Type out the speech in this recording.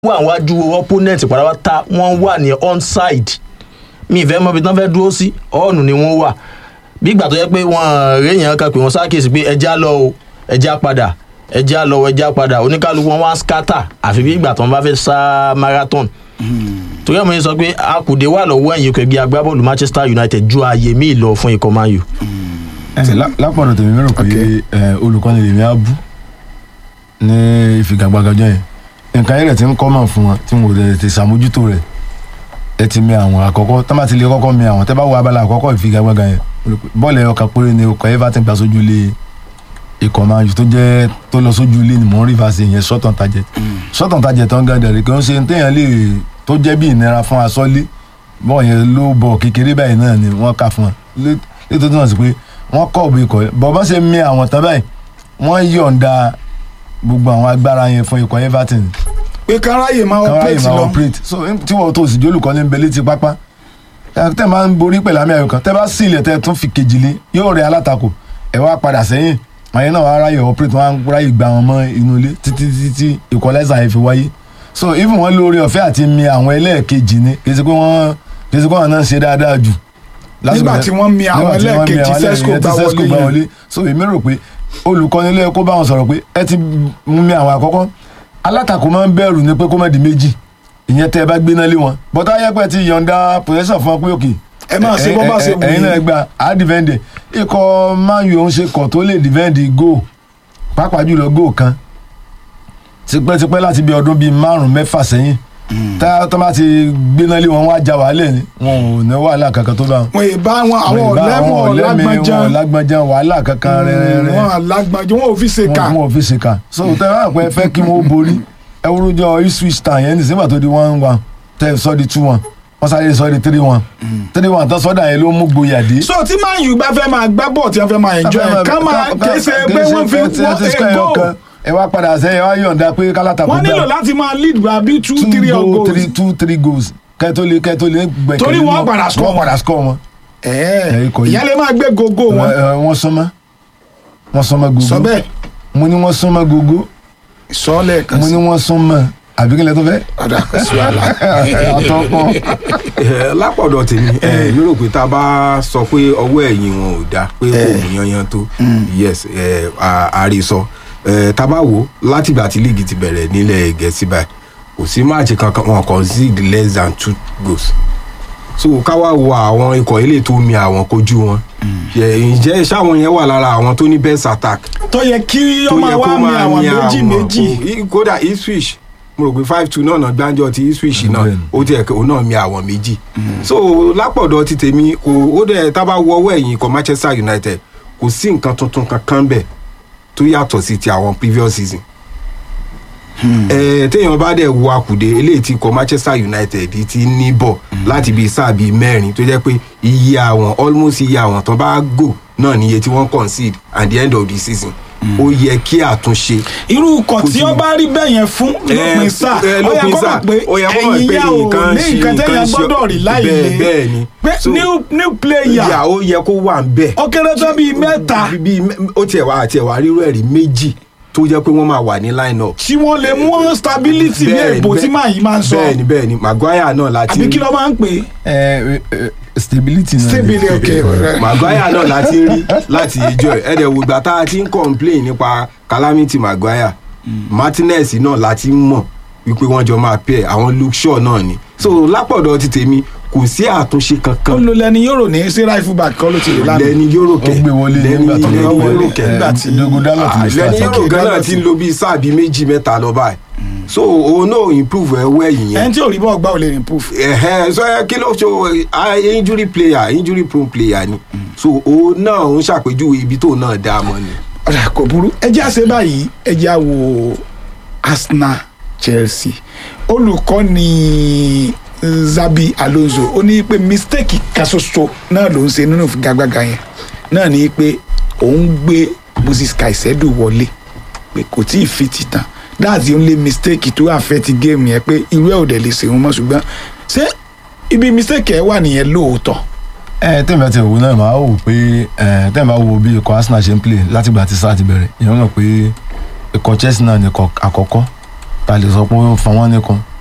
wà wájú opponent pátápátá wọ́n wà ní onside mi ìfẹ́ mọ́ ibi tí wọ́n fẹ́ dúró sí ọ̀nù ni wọ́n wà bí ìgbà tó yẹ pé wọ́n réèyàn kan pé wọ́n ṣàkíyèsí pé ẹja lọ o ẹja padà ẹja lọ o ẹja padà oníkálukú wọn wá scatter àfi bí ìgbà tó wọ́n bá fẹ́ sá marathon torí ẹ̀ mo yẹn sọ pé akùdé wà lọ́wọ́ ẹ̀yìn ikọ̀ ẹgbẹ́ agbábọ́ọ̀lù manchester united ju ààyè míì lọ fún ikọ̀ man u. ẹ lá- lápọ̀dọ̀ tèmi mẹ́rò pé ẹ, olùkọ́ni lèmi á bú ní ìfigagbágajọ́ yẹn nǹkan yẹn rẹ̀ ti ń kọ́ mọ̀ fún wọn tí mo lè ti ṣàmójútó rẹ̀ ẹ ti mi àwọn àkọ́kọ́ tó bá ti lè kọ́kọ́ mi àwọn tẹ́ bá wo abala àkọ́kọ́ ìfigagbága yẹn bọ́ọ̀lù ẹ̀yọ kan péré ni ọkọ̀ everton gbà sójú ilé ikọ̀ máa yù tó jẹ́ tó lọ sójú ilé ni mò ń rí fàṣẹ yẹn sọ́tàn tajẹ̀ sọ́tàn tajẹ̀ tó ń gan dẹ̀rẹ̀ kí wọ́n ṣe téèyàn lè tó jẹ́ bí ìnira fún asọ́lé bọ́ọ̀ yẹn ló bọ̀ kékeré báyìí náà ni wọ́n kà fún wọn létò tó náà sí pé wọ́n kọ́ òbí ikọ̀ yẹn bọ́ bá ṣe mi àwọn tán báyìí wọ́n yọ̀ǹda gbogbo àwọn agbára yẹn fún ikọ̀ everton pé káráyè máa káwọn operate ayé máa lọ operate so tí wọ́n tó sì jólùkọ́ ní nbẹ̀lẹ́ ti pápá ẹ, tẹ́ máa ń borí pẹ̀lú àmì ayò kan tẹ́ bá sí ilẹ̀ tẹ́ tún fi kejì lé yóò rẹ alátakò ẹ wá padà sẹ́yìn àyẹn náà wàá ráyè operate wọn á ráyè gba wọn mọ́ inú ilé títí títí tí equalizer yẹn fi wáyé so even wọn lórí ọ̀fẹ́ àti mi àwọn ẹlẹ́ẹ̀kejì ni kì í ṣe pé wọ́n kì í ṣe pé wọ́n náà ń ṣe dáadáa jù Nígbà tí wọ́n mi àwọn nígbà tí wọ́n mi ẹlẹ́ẹ̀kejì àwọn Sesco ẹlẹ́ẹ̀kejì gbá tí Sesco wọlé gbá yẹn. wọlé so èmi rò pé olùkọ́ni ló yẹ kó bá wọn sọ̀rọ̀ pé ẹ ti mú mi àwọn àkọ́kọ́ alátakò máa ń bẹ̀rù ni pé kó má di méjì ìyẹn tẹ́ ẹ bá gbéná lé wọn bọ́tá ayẹ́pẹ́ ti yọ̀ǹda possession fún ọ pé òkè ẹ máa ṣe bọ́ bá ṣe wù ẹ̀yin náà yín gba á dìvẹ́ǹdì ikọ̀ man u òun ṣe kọ̀ tó lè dìvẹ́ǹdì go pàápàá jùlọ go kan tipẹ́tipẹ́ láti bí ọdún bíi márùn-ún mẹ́fà sẹ́yìn tá tó bá ti gbéná lé wọn wá já wàhálẹ̀ ni wọn ò ní wàhálà kankan tó bá wọn wọn ì bá wọn àwọn ọ̀lẹ́mọ̀ ọ̀lágbọ́nján wọn lágbọ́nján wàhálà kankan rẹ́rẹ́rẹ́ wọn ọ̀lágbọ́nján wọn ò fi ṣe kà wọn wọn ò fi ṣe kà so tẹ ẹ wá pẹ fẹ́ kí wọn ó borí ẹ wúrújọ ipswich town yẹn ní sígbà tó di one one tẹ ẹ sọ di two one wọn sáré sọ di three one three one tó sọdà yẹn ló mú gboyà dé. so tí man u bá fẹ́ máa gbá bọ̀ tí wọ́n fẹ́ máa enjoy ẹ̀ ká máa kése pé wọ́n fi wọ́n ego ẹ wá padà sẹ́yìn ẹ wá yọ̀ǹda pé kálátà kò wọ́n nílò láti máa lead by bí two three goal goals three two three goals kẹ́tó lé kẹ́tó lé gbẹ̀kẹ́ Torí wọ́n padà score. wọ́n padà score wọn. ẹ̀ẹ́ ikọ̀ yìí. ìyá lè máa gbé gogo wọn Ẹ, ẹ, wọ́n sánmọ́ wọ́n sánmọ́ gogo sọ bẹ́ẹ̀ mo ní wọ́n sánmọ́ gogo sọ lẹ́ẹ̀kan mo sí ní wọ́n sánmọ́ àbí kí lẹ tó fẹ́. ọ̀dà kò sí wàhálà àtọ́kọ́ Eh, lápọ̀dọ̀ tèmi eh, mi rò pé tá a bá sọ pé ọwọ́ ẹ̀yìn wọn ò dáa pé kò mú yanyan tó yes eh, a- àrísọ Eh, tá a bá wò ó látìgbà tí líìgì ti bẹ̀rẹ̀ nílẹ̀ gẹ̀ẹ́sì báyìí kò sí máàcì kankan wọn concede less than two goals so ká wá wo àwọn ikọ̀ ilé tó mi àwọn kojú wọn Eh, ǹjẹ́ sáwọn yẹn wà lára àwọn tó ní best attack tó yẹ kí tó ọmọ yẹ wa kó mi máa àwọn ní méjì àwọn méjì kò- kódà Ipswich mo rò pé five two náà náà gbáǹjọ ti Ipswich náà Bẹ́ẹ̀ni. ó tiẹ̀ kó náà mi àwọn méjì so lápọ̀dọ̀ ti tèmi kò ó dẹ̀ tábà wọ ọwọ́ ẹ̀yìn ikọ̀ Manchester United kò sí nǹkan tuntun kankan bẹ̀ tó yàtọ̀ sí ti àwọn previous season ẹ téèyàn bá dẹ̀ wo akùdé eléyìí ti kọ Manchester United ti ní bọ̀ láti bíi sáà bíi mẹ́rin tó jẹ́ pé iye àwọn almost iye àwọn tán bá gò náà níye tí wọ́n concede at the end of the season ó yẹ kí àtúnṣe irú ikọ̀ Kò tí sí. ó bá rí bẹ́ẹ̀ yẹn fún lópin sáà ẹ, ó yẹ lópin kó sáà, mọ̀ pé ó yẹ kó mọ̀ ẹ̀yin pé yá ò nǹkan ní ṣe- nǹkan nǹkan tẹ́yà ṣe- gbọ́dọ̀ rí láì bẹ́ẹ̀- lé bẹ́ẹ̀ ni. pé So- new new player ìyà ó yẹ kó wà ń bẹ̀. ó kéré tán bíi mẹ́ta Bí- bí ó tiẹ̀ wá àti ẹ̀wà rírú ẹ̀rí méjì tó jẹ́ pé wọ́n máa wà ní line up. tí wọ́n lè mú stability ní Bẹ́ẹ̀ni, èbó tí bẹ́ẹ̀- màá yìí máa ń sọ bẹ́ẹ̀ni bẹ́ẹ̀ni Maguire náà láti àbí kí ló máa ń pè é ẹ ẹ stability náà ni. stability ok Maguire náà láti rí láti ìjọ ẹ̀ ẹ̀dẹ̀ wò gbà tá a ti ń complain nípa calamity Maguire Martinez náà láti ń mọ̀ wípé wọ́n jọ máa pẹ́ àwọn Luke Shaw náà ni so lápọ̀dọ̀ ti tèmi kò sí àtúnṣe ó kankan lo lẹni yóò rò ní sí right back kọ́ ló ti rí lánàá lẹ́ni yóró ó kẹ́ gbé wọlé nígbà tó lẹ́ni lọ yóró pẹ́ kẹ́ nígbà tí- dogun dalot Ah, ló lẹ́ni start yóró gan náà Dalot. ti ń lo bíi sáà bíi méjì mẹ́ta lọ báyìí so òun náà improve ẹwọ́ ẹ̀yìn yẹn ẹni tí ò rí bọ́ọ̀ gbá ò lè improve ẹ̀hẹ́n so ẹ kí ló ṣe ah, injury player injury prone player ni so òun náà ń ṣàpèjúwe ibi tóun náà dá a mọ́ ni. ọ̀rẹ́ kò burú ẹ jẹ́ àṣẹ báyìí ẹ jẹ́ àwò Arsenal Chelsea olùkọ́ni Zabi Alonso ó ní pé mistake kan ṣoṣo náà ló ń ṣe nínú ìfigagbága yẹn náà ní pé òun gbé Moses Caicedo wọlé pé kò tí ì fi ti tàn that's the only mistake tó affect game yẹn pé irú ẹ̀ ò dẹ̀ lè ṣèwọ́n mọ́ ṣùgbọ́n ṣé ibi mistake ẹ̀ wà nìyẹn lóòótọ́ ẹ tẹ́mi àti òwò náà máa wò pé ẹ tẹ́mi bá wo bí ikọ̀ Arsenal ṣe ń play látìgbà tí sáà ti bẹ̀rẹ̀ ìyẹn mọ̀ pé ikọ̀ Chelsea náà ní ikọ̀ àkọ́kọ́ ta lè sọ pé ó fa wọ́n nìkan